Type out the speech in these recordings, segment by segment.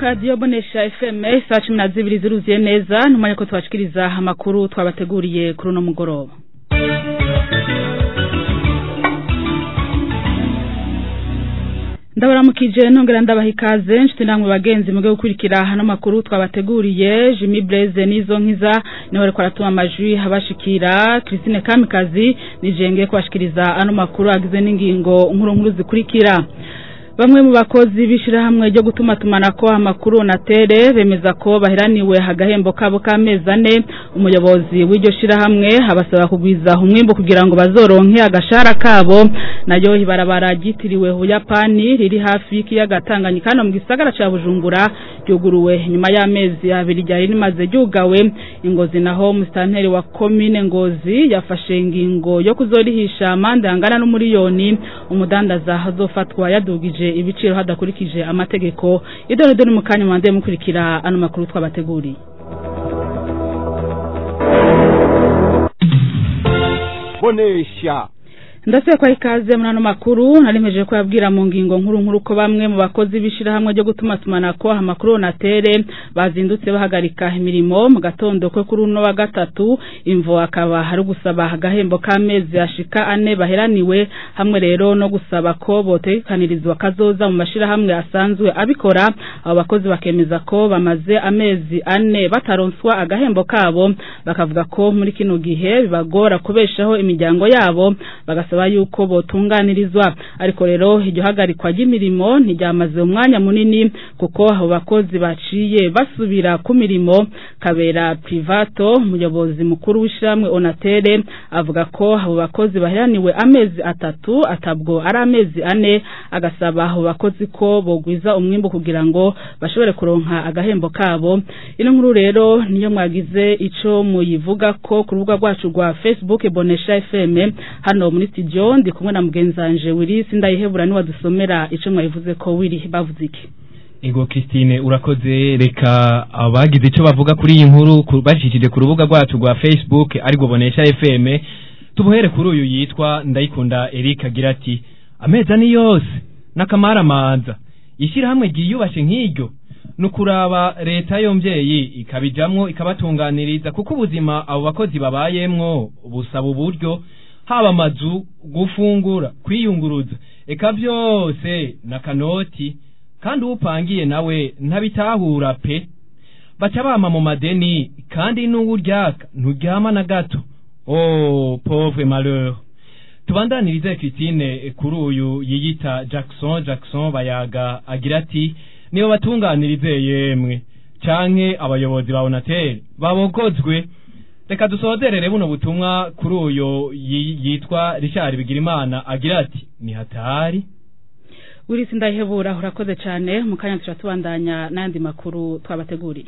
radiyo bonesha fm saa cumi na zibiri ziruzuye neza n'umwanya ko tubashikiriza amakuru twabateguriye kuri uno mugoroba ndabaramukije nongera ndabaha ikaze nshuti namwe bagenzi muge gukurikira hano makuru twabateguriye Jimmy Blaze nizo nkiza niho ariko aratuma amajwi habashikira Christine Kamikazi nijenge kubashikiriza ano makuru agize n'ingingo nkuru nkuru zikurikira Bamwe mu bakozi bishirahamwe ryo gutuma tumanako amakuru na tere bemeza ko baheraniwe hagahembo kabo kamezi ane umuyobozi w'iryo shirahamwe abasaba kugwiza umwimbo kugira ngo bazoronke agashara kabo nayo ibarabara ryitiriwe Buyapani riri hafi y'ikiyaga Tanganyika hano mu gisagara ca Bujumbura ryuguruwe nyuma y'amezi abiri ryari rimaze ryugawe ingozi naho mustanteri wa commune ngozi yafashe ingingo yo kuzorihisha amande angana n'umuriyoni umudandaza azofatwa yadugije ibiciro hadakurikije amategeko idore dore mu kanya mwande mukurikira ano makuru twabateguriye bonesha ndase kwa ikaze muri ano makuru narimeje ko yabwira mu ngingo nkuru nkuru ko bamwe mu bakozi bishirahamwe ryo gutuma tumanako amakuru na tere bazindutse bahagarika imirimo mu gatondo ko kuri uno wa gatatu imvo akaba hari gusaba agahembo k'amezi ashika ane baheraniwe hamwe rero no gusaba ko botekanirizwa kazoza mu mashirahamwe asanzwe abikora abo bakozi bakemeza ko bamaze amezi ane bataronswa agahembo kabo bakavuga ko muri kino gihe bibagora kubeshaho imiryango yabo bagasaba yuko botunganirizwa ariko rero iryo hagarikwa ry'imirimo ntiryamaze umwanya munini kuko abo bakozi baciye basubira ku mirimo kabera privato umuyobozi mukuru w'ishyirahamwe onatere avuga ko abo bakozi baheraniwe amezi atatu atabwo ari amezi ane agasaba abo bakozi ko bogwiza umwimbo kugira ngo bashobore kuronka agahembo kabo ino nkuru rero niyo mwagize ico muyivuga ko ku rubuga rwacu rwa Facebook Bonesha FM hano muri studio ndi kumwe na mugenzanje Willy sindayihebura ni wadusomera ico mwayivuze ko Willy bavuze iki Ego Christine urakoze reka abagize ico bavuga kuri iyi nkuru bashikije ku rubuga rwacu rwa Facebook ariko Bonesha FM tubuhere kuri uyu yitwa ndayikunda Eric agira ati ameza ni yose nakamara manza ishirahamwe ryiyubashe nk'iryo nukuraba leta yomvyeyi ikabijamwo ikabatunganiriza kuko ubuzima abo bakozi babayemwo busaba uburyo haba amazu gufungura kwiyunguruza eka byose na kanoti kandi upangiye nawe ntabitahura pe baca bama mu madeni kandi n'uwuryaka nturyama na gato oh pauvre malheur tubandanirize Christine kuri uyu yiyita Jackson Jackson bayaga agira ati niyo batunganirize yemwe canke abayobozi ba Onatel babogozwe reka dusozerere buno butumwa kuri uyo yitwa Richard Bigirimana agira ati ni hatari Willy sindayihebura urakoze cyane mu kanya tuca tubandanya n'andi makuru twabateguriye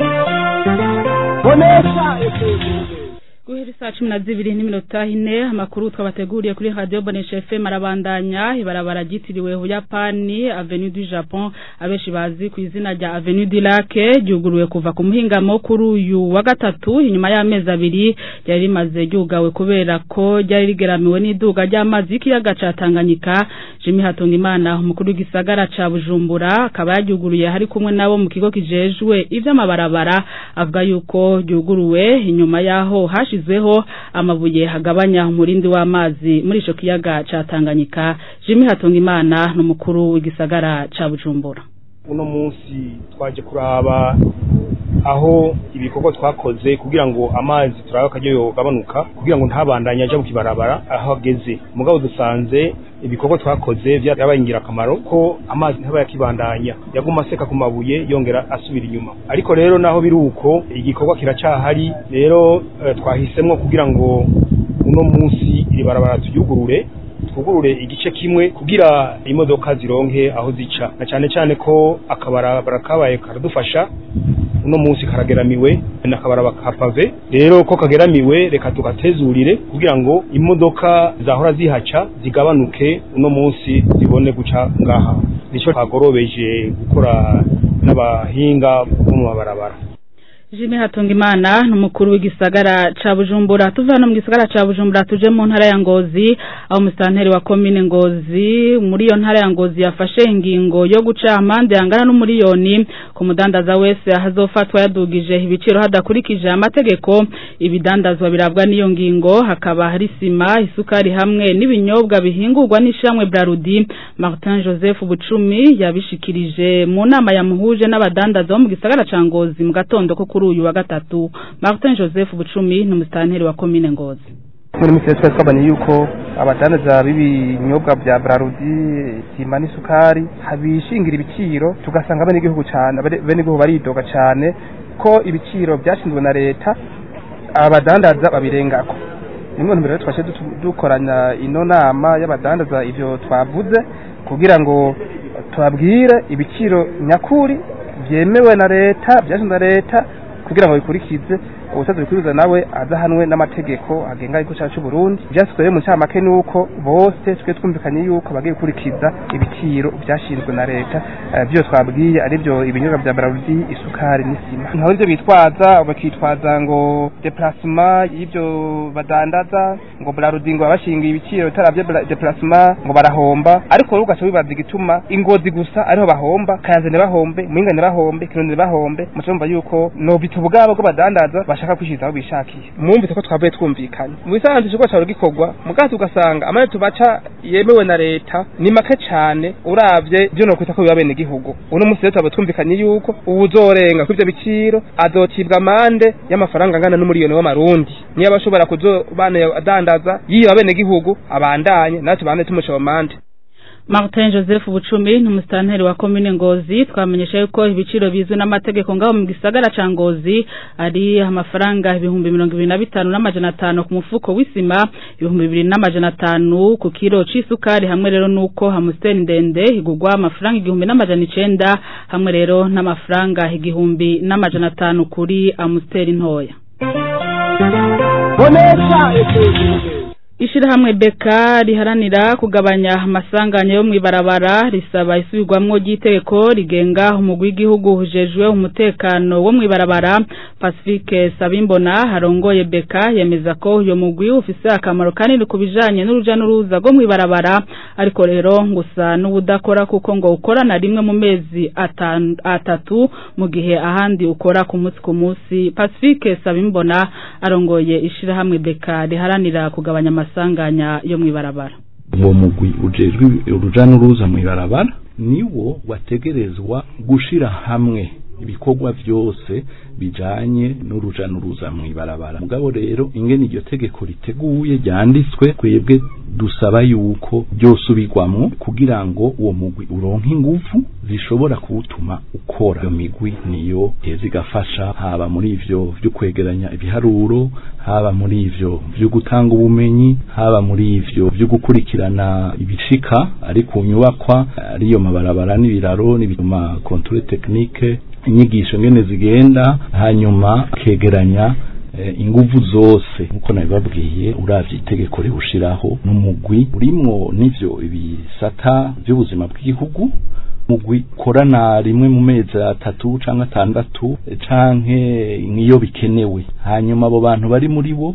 bonesha guhera saa cumi na zibiri n'iminota ine amakuru twabateguriye kuri radiyo bonesha fm arabandanya ibarabara ryitiriwe buyapani avenue du japon abenshi bazi ku izina rya avenue du lac ryuguruwe kuva ku muhingamo kuri uyu wa gatatu inyuma y'amezi abiri ryari rimaze ryugawe kubera ko ryari rigeramiwe n'iduga ry'amazi y'ikiyaga ca tanganyika jimmy hatungimana umukuru w'igisagara ca bujumbura akaba yaryuguruye hari kumwe nabo mu kigo kijejwe ivy'amabarabara avuga yuko ryuguruwe inyuma y'aho hashi hashyizweho amabuye hagabanya umurindi w'amazi muri ico kiyaga ca Tanganyika Jimmy Hatungimana n'umukuru w'igisagara ca Bujumbura uno munsi twaje kuraba aho ibikorwa twakoze kugira ngo amazi turabe akaryo yogabanuka kugira ngo ntabandanye aja mu kibarabara aho ageze mugabo dusanze ibikorwa twakoze vyabaye ingirakamaro ko amazi ntaba yakibandanya yaguma aseka ku mabuye yongera asubira inyuma ariko rero naho biri uko igikorwa kiracahari rero eh, twahisemwo kugira ngo uno munsi iri barabara turyugurure twugurure igice kimwe kugira imodoka zironke aho zica na cyane cyane ko akabarabara kabaye karadufasha uno munsi karageramiwe nakabaraba kapave rero ko kageramiwe reka tugatezurire kugira ngo imodoka zahora zihaca zigabanuke uno munsi zibone guca ngaha nico twagorobeje gukora n'abahinga bo mu mabarabara Jimmy Hatungimana numukuru w'igisagara ca Bujumbura tuva hano mu gisagara ca Bujumbura tuje mu ntara ya Ngozi aho mustanteri wa commune Ngozi muri iyo ntara ya Ngozi yafashe ingingo yo guca amande yangana n'umuriyoni ku mudandaza wese hazofatwa yadugije ibiciro hadakurikije amategeko ibidandazwa birabwa n'iyo ngingo hakaba hari sima isukari hamwe n'ibinyobwa bihingurwa n'ishamwe Brarudi Martin Joseph Bucumi yabishikirije mu nama yamuhuje n'abadandaza bo mu gisagara ca Ngozi mu gatondo ko kuri uyu wa gatatu Martin Joseph Bucumi ni umustanteri wa commune Ngozi muri misi twese twabonye yuko abadandaza b'ibinyobwa bya Brarudi sima n'isukari habishingira ibiciro tugasanga bene igihugu cyane bene igihugu baridoga cyane ko ibiciro byashinzwe na leta abadandaza babirengako nimwe ntumbero rero twashe dukoranya ino nama y'abadandaza ivyo twavuze kugira ngo tubabwire ibiciro nyakuri byemewe na leta byashinzwe na leta kugira ngo bikurikize ubutazi bikuriza nawe azahanwe n'amategeko agenga igihugu cyacu Burundi byasizwe mu ncamake nuko bose twe twumvikanye yuko bagiye gukurikiza ibiciro byashinzwe na leta byo twabwiye ari byo ibinyobwa bya Brarudi isukari n'isima nkaho ibyo bitwaza bakitwaza ngo déplacement y'ibyo badandaza ngo Brarudi ngo abashingiye ibiciro bitarabye déplacement ngo barahomba ariko rero ugaca wibaza igituma ingozi gusa ariho bahomba kayanzane bahombe mwingane bahombe kirundi bahombe mucumva yuko no bitubugabo bwo badandaza bashaka kwishizaho bishakiye mwumvise ko twavuye twumvikanye mu bisanzwe ikigo cyawe gikorwa mugato ugasanga amane tubaca yemewe na leta ni make cyane uravye byo no kwita ko biba bene gihugu uno munsi rero twaba twumvikanye yuko uwuzorenga kuri ibyo biciro azocibwa amande y'amafaranga angana n'umuriyoni w'amarundi niyo abashobora kuzobana adandaza yiba bene gihugu abandanye natwe bande tumuca amande Martin Joseph Bucumi ni umustanteri wa commune Ngozi twamenyesha yuko ibiciro bizwe n'amategeko ngaho mu gisagara ca Ngozi ari amafaranga ibihumbi 25 n'amajana 5 ku mufuko w'isima ibihumbi 2 n'amajana 5 ku kilo c'isukari hamwe rero nuko hamusteri ndende igugwa amafaranga igihumbi n'amajana 9 hamwe rero n'amafaranga igihumbi n'amajana 5 kuri amusteri ntoya Bonesha Ishirahamwe beka riharanira kugabanya amasanganya yo mwibarabara risaba isubirwamwo ry'itegeko rigenga umugwi w'igihugu hujejwe umutekano wo mwibarabara Pacifique Sabimbona harongoye beka yemeza ko uyo mugwi ufise akamaro kanini kubijanye n'uruja n'uruza rwo mwibarabara ariko rero ngusa n'ubudakora kuko ngo ukorana rimwe mu mezi atatu mu gihe ahandi ukora ku munsi ku munsi Pacifique Sabimbona arongoye ishirahamwe beka riharanira kugabanya amasanganya yo mwibarabara uwo mugwi ujejwe uruja n'uruza mwibarabara niwo wategerezwa gushira hamwe ibikorwa vyose bijanye n'uruja n'uruza mwibarabara mugabo rero ingene iryo tegeko riteguye ryanditswe kwebwe dusaba yuko byosubirwamwo kugira ngo uwo mugwi uronke ingufu zishobora kuwutuma ukora iyo migwi niyo heza igafasha haba muri ivyo vyo kwegeranya ibiharuro haba muri ivyo vyo gutanga ubumenyi haba muri ivyo vyo gukurikirana ibishika ari ku nyubakwa ariyo mabarabara n'ibiraro n'ibituma controle technique inyigisho ngene zigenda hanyuma kegeranya inguvu zose nkuko nabibabwiye uravye itegeko riwushiraho n'umugwi urimwo n'ivyo ibisata vy'ubuzima bw'igihugu mugwi korana rimwe mu mezi atatu canke atandatu canke nk'iyo bikenewe hanyuma abo bantu bari muri bo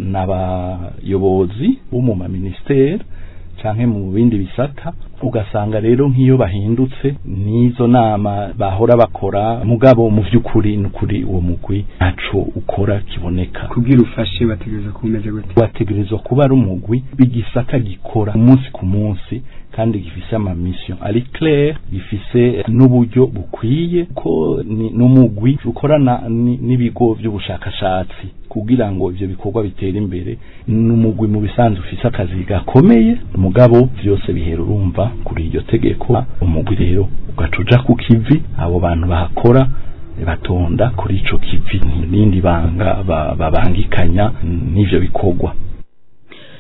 n'abayobozi bo mu maministeri canke mu bindi bisata ugasanga rero nk'iyo bahindutse n'izo nama bahora bakora mugabo mu vy'ukuri n'ukuri uwo mugwi ntaco ukora kiboneka kugira ufashe bategereza kumeze gute wategerezwa kuba ari umugwi bigisata gikora umunsi ku munsi kandi gifise ama mission ari clair gifise n'uburyo bukwiye ko n'umugwi ukorana n'ibigo vy'ubushakashatsi kugira ngo ivyo bikorwa bitera imbere n'umugwi mu bisanzwe ufise akazi gakomeye mugabo vyose bihera urumva kuri iryo tegeko umugwi rero ugacuja ku kivi abo bantu bahakora batonda kuri ico kivi n'indi banga babangikanya n'ivyo bikorwa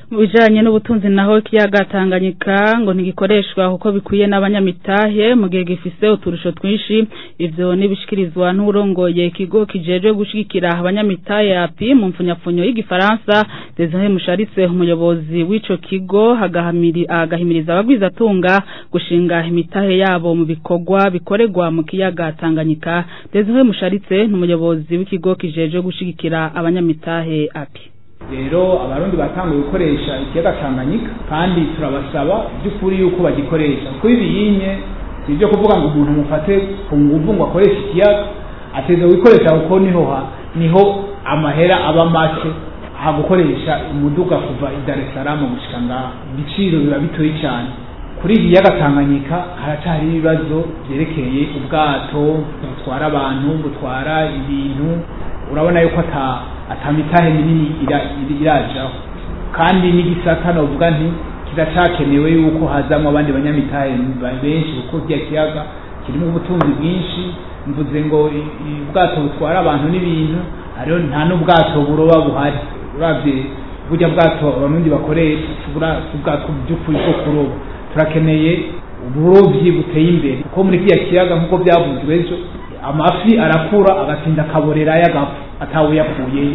mu bijanye n'ubutunzi naho ikiyaga Tanganyika ngo ntigikoreshwa kuko bikwiye n'abanyamitahe mu gihe gifise uturusho twinshi ivyo nibishikirizwa n'urongoye ikigo kijejwe gushigikira abanyamitahe api mu mfunyapfunyo y'igifaransa Desire Musharitse umuyobozi w'ico kigo agahamiri agahimiriza abagwizatunga gushinga imitahe yabo mu bikorwa bikorerwa mu kiyaga Tanganyika Desire Musharitse n'umuyobozi w'ikigo kijejwe gushigikira abanyamitahe api rero abarundi batanguye gukoresha ikiyaga Tanganyika kandi turabasaba by'ukuri yuko bagikoresha kuko ibiyinye si ibyo kuvuga ngo umuntu mufate ku nguvu ngo akoreshe ikiyaga ateza gukoresha kuko niho ha niho amahera aba make aha gukoresha umuduga kuva i Dar es Salaam gushika ngaha ibiciro biba bitoyi cyane kuri iki kiyaga Tanganyika haracyari ibibazo byerekeye ubwato butwara abantu butwara ibintu urabona yuko ata atamitahe minini irajaho kandi n'igisata novuga nti kiracakenewe yuko hazamwo abandi banyamitahe benshi kuko kiriya kiyaga kirimo ubutunzi bwinshi mvuze ngo ubwato butwara abantu n'ibintu hariho nta n'ubwato buroba buhari uravye burya bwato abarundi bakoresha ubwato by'ukuri bwo kuroba turakeneye uburovyi buteye imbere kuko muri kiriya kiyaga nk'uko byavuzwe ejo amafi arakura agatinda akaborera y'agapfa atawe yakuyeyo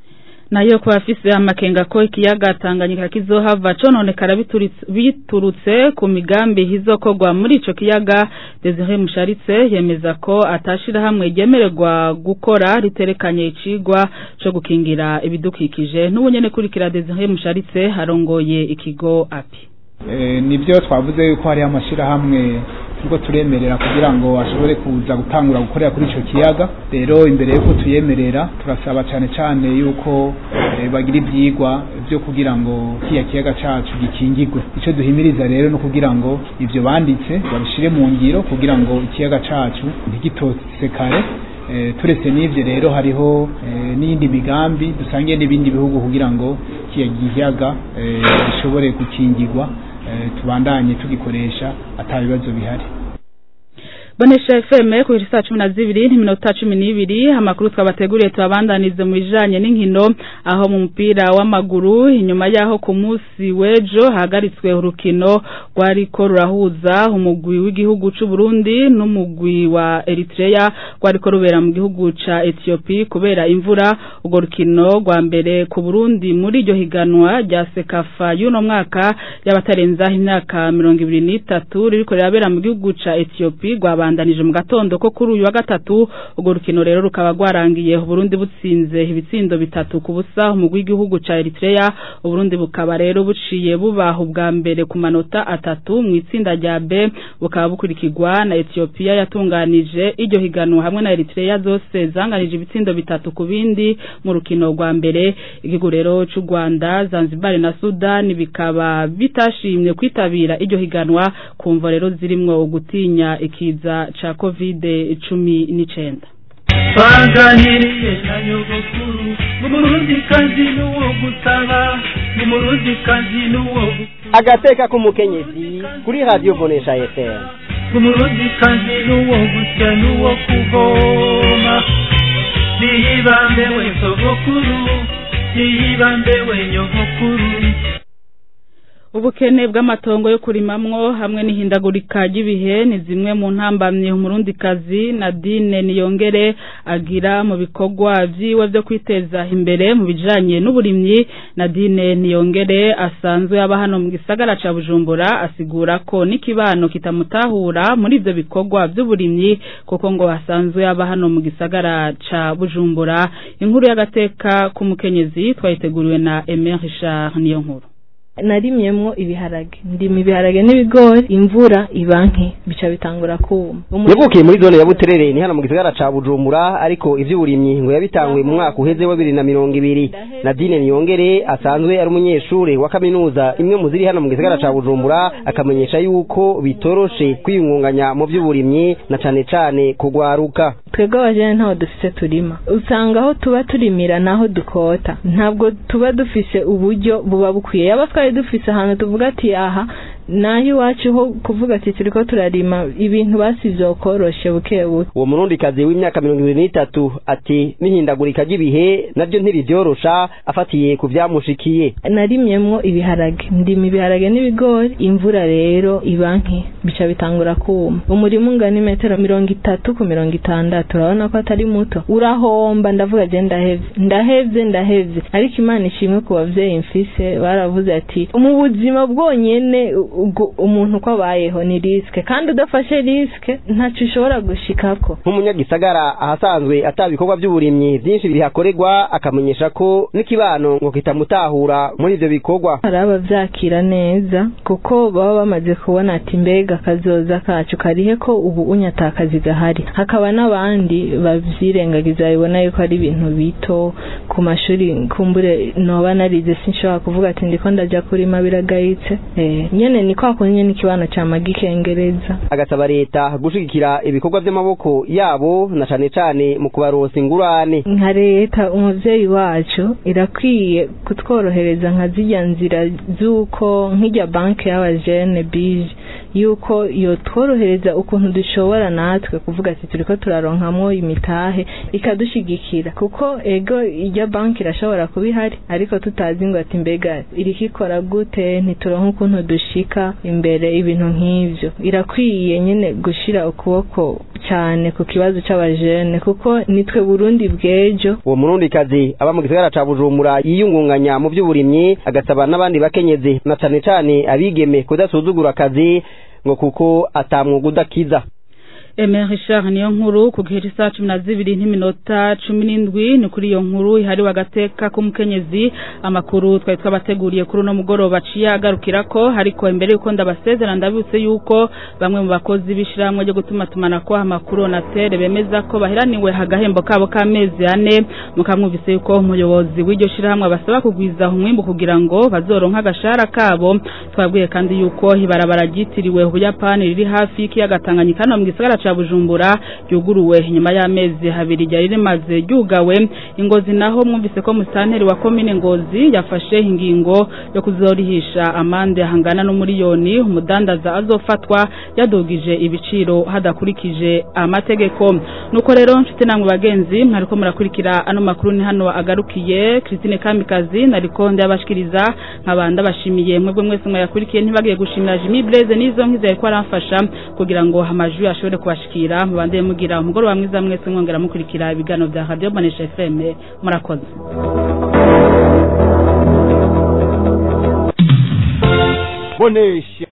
nayo ku bafise amakenga ko ikiyaga Tanganyika kizohava cononekara biturutse ku migambi hizokorwa muri ico kiyaga Desire Musharitse yemeza ko atashira hamwe ryemererwa gukora riterekanye icigwa co gukingira ibidukikije n'ubunyene kurikira Desire Musharitse harongoye ikigo api nibyo twavuze yuko hariho amashyirahamwe turiko turemerera kugira ngo ashobore kuza gutangura gukorera kuri ico kiyaga rero imbere yuko tuyemerera turasaba cyane cyane yuko bagira ibyigwa byo kugira ngo kiya kiyaga cacu gikingirwe ico duhimiriza rero no kugira ngo ivyo banditse babishire mu ngiro kugira ngo ikiyaga cacu ntigitosekare turetse n'ibyo rero hariho n'iyindi migambi dusangiye n'ibindi bihugu kugira ngo kiya giyaga gishobore gukingirwa tubandanye tugikoresha ata bibazo bihari Bonesha FM ku saa cumi na zibiri n'iminota cumi n'ibiri amakuru twabateguriye tubabandanize mu bijanye n'inkino aho mu mupira w'amaguru inyuma yaho ku munsi w'ejo hahagaritswe urukino rwariko rurahuza umugwi w'igihugu c'u Burundi n'umugwi wa Eritrea rwariko rubera mu gihugu ca Ethiopia kubera imvura urwo rukino rwa mbere ku Burundi muri iryo higanwa rya Sekafa y'uno mwaka y'abatarenza imyaka mirongo ibiri n'itatu ririko rirabera mu gihugu ca Ethiopia rwabandanije mu gatondo ko kuri uyu wa gatatu urwo rukino rero rukaba rwarangiye Burundi butsinze ibitsindo bitatu ku busa umugwi w'igihugu ca Eritrea Burundi bukaba rero buciye bubaha ubwa mbere ku manota atatu mu itsinda rya B bukaba bukurikirwa na Ethiopia yatunganije iryo higanwa hamwe na Eritrea zose zanganije ibitsindo bitatu ku bindi mu rukino rwa mbere igihugu rero c'u Rwanda Zanzibar na Sudan bikaba bitashimye kwitabira iryo higanwa kumva rero zirimwo gutinya ikiza cha covid cumi n'icenda twaganiriye na nyogokuru n'umurundi kazi n'uwo gusaba n'umurundi kazi n'uwo agateka k'umukenyezi kuri radiyo bonesha fm n'umurundi kazi n'uwo gusya n'uwo kuvoma niyibambe we sogokuru niyibambe we nyogokuru ubukene bw'amatongo yo kurimamwo hamwe n'ihindagurika ry'ibihe ni zimwe mu ntambamye umurundikazi Nadine Niyongere agira mu bikorwa vyiwe vyo kwiteza imbere mu bijanye n'uburimyi Nadine Niyongere asanzwe aba hano mu gisagara ca Bujumbura asigura ko n'ikibano kitamutahura muri ivyo bikorwa vy'uburimyi kuko ngo asanzwe aba hano mu gisagara ca Bujumbura inkuru y'agateka k'umukenyezi twayiteguriwe na Emer Richard Niyonkuru narimyemwo ibiharage ndima ibiharage n'ibigori imvura iba nke bica bitangura kuma yavukiye muri zone ya buterere ni hano mu gisagara ca bujumbura ariko ivy'uburimyi ngo yabitanguye mu mwaka uheze wa bibiri na mirongo ibiri nadine niyongere asanzwe ari umunyeshure wa kaminuza imwe mu ziri hano mu gisagara ca bujumbura akamenyesha yuko bitoroshe kwiyungunganya mu vy'uburimyi na cane cane kugwaruka twebwe abajene ntaho dufise turima usanga aho tuba turimira naho dukota ntabwo tuba dufise uburyo buba bukwiye yaba twari dufise ahantu tuvuga ati aha naho iwacu ho kuvuga ati turiko turarima ibintu basi vyokoroshe buke buke uwo murundikazi w'imyaka mirongo ibiri n'itatu ati n'ihindagurika ry'ibihe navyo ntibivyorosha afatiye ku vyamushikiye narimyemwo ibiharage ndima ibiharage n'ibigori imvura rero iba nke bica bitangura kuma umurima ungana imetero mirongo itatu ku mirongo itandatu urabona ko atari muto urahomba ndavuga je ndahevye ndahevye ndahevye ariko imana ishimwe ku bavyeyi mfise baravuze ati mu buzima bwonyene ubwo umuntu uko abayeho ni risike kandi udafashe risike ntaco ushobora gushikako nk'umunyagisagara ahasanzwe ata bikorwa by'uburimyi byinshi bihakorerwa akamenyesha ko n'ikibano ngo kitamutahura muri ivyo bikorwa hari abavyakira neza kuko baba bamaze kubona ati mbega kazoza kacu karihe ko ubu unyata akazi gahari hakaba n'abandi bavyirengagiza babibona yuko ari ibintu bito ku mashuri kumbure noba narize sinshobora kuvuga ati ndiko ndaja kurima biragayitse eh nyene ni kwa kundi nyene ikibano cama gikengereza agasaba leta gushigikira ibikorwa vy'amaboko yabo na cane cane mu kubaronsa ingurane nka leta umuvyeyi wacu irakwiye kutworohereza nka zirya nzira z'uko nk'irya banki y'abajene bije yuko yotworohereza ukuntu dushobora natwe kuvuga ati turiko turaronkamwo imitahe ikadushigikira kuko ego irya banki irashobora kuba ihari ariko tutazi ngo ati mbega iriko ikora gute ntituronke ukuntu dushika imbere ibintu nk'ivyo irakwiye nyene gushira ukuboko cyane ku kibazo c'abajene kuko nitwe Burundi bw'ejo uwo murundikazi aba mu gisagara ca Bujumbura yiyungunganya mu vy'uburimyi agasaba n'abandi bakenyezi na cane cane abigeme kudasuzugura akazi ngo kuko atamwuga udakiza Emer Richard niyo nkuru ku gihe cy'isaha cumi na zibiri n'iminota cumi n'indwi ni kuri iyo nkuru ihariwe agateka k'umukenyezi amakuru twari twabateguriye kuri uno mugoroba aciye agarukira ko ariko imbere y'uko ndabasezera ndabibutse y'uko bamwe mu bakozi b'ishyirahamwe ryo gutuma tumanako amakuru onatere bemeza ko bahiraniwe agahembo kabo k'amezi ane mukamwumvise y'uko umuyobozi w'iryo shyirahamwe basaba kugwiza umwimbu kugira ngo bazoronke agashahara kabo twabwiye kandi y'uko ibarabara ryitiriwe ubuyapani riri hafi y'ikiyaga tanganyika no mu gisagara ca bujumbura ryuguruwe nyuma y'amezi habiri ryari rimaze ryugawe ingozi naho mwumvise ko musitanteri wa komine ngozi yafashe ingingo yo kuzorihisha amande hangana n'umuriyoni umudandaza azofatwa yadugije ibiciro hadakurikije amategeko nuko rero nshuti namwe bagenzi mwariko murakurikira ano makuru ni hano agarukiye Christine Kamikazi nariko ndabashikiriza nkabanda bashimiye mwebwe mwese mwayakurikiye ntibagiye gushimira Jimmy Blaze nizo nkizaye ko aramfasha kugira ngo amajwi ashobore kubashikira mubande mugira umugoroba mwiza mwese mwongera mukurikira ibiganiro bya Radio Banesha FM murakoze bonesha